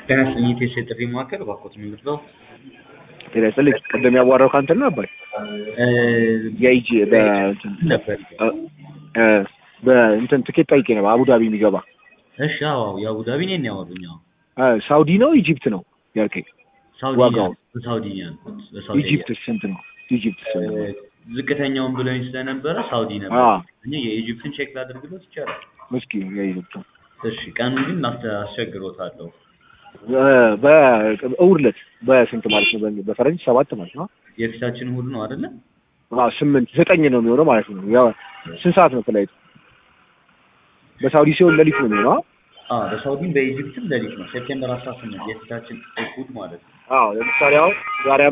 ጤና ይስጥልኝ የኢትዮ ቴሌ ጥሪ ማዕከል እባክዎት ምንድን ነው? ጤና ይስጥልኝ ቅድም ያዋራው ከአንተ ነው አባይ የኢጂ በእንትን ነበር እ በእንትን ትኬት ጠይቄ ነበር አቡዳቢ የሚገባ እሺ አዎ የአቡዳቢ እኔን ያወሩኝ አዎ እ ሳውዲ ነው ኢጂፕት ነው ያልከኝ ሳውዲ ዋጋው? ሳውዲ ነው ያልኩት በሳውዲ ኢጂፕት ስንት ነው ኢጂፕት ስንት ነው ዝቅተኛውን ብለውኝ ስለነበረ ሳውዲ ነበር አ እኔ የኢጂፕትን ቼክ ላድርግሎት ይቻላል እስኪ የኢጂፕት እሺ ቀኑን ግን አስተ- አስቸግሮታለሁ በእሑድ ዕለት በስንት ማለት ነው በ- በፈረንጅ ሰባት ማለት ነው የፊታችን እሑድ ነው አይደለ አዎ ስምንት ዘጠኝ ነው የሚሆነው ማለት ነው ያው ስንት ሰዓት ነው ፍላይቱ በሳውዲ ሲሆን ሌሊት ነው የሚሆነው አዎ በሳውዲም በኢጂፕትም ሌሊት ነው ሴፕቴምበር አስራ ስምንት የፊታችን እሑድ ማለት ነው አዎ ለምሳሌ አሁን ዛሬ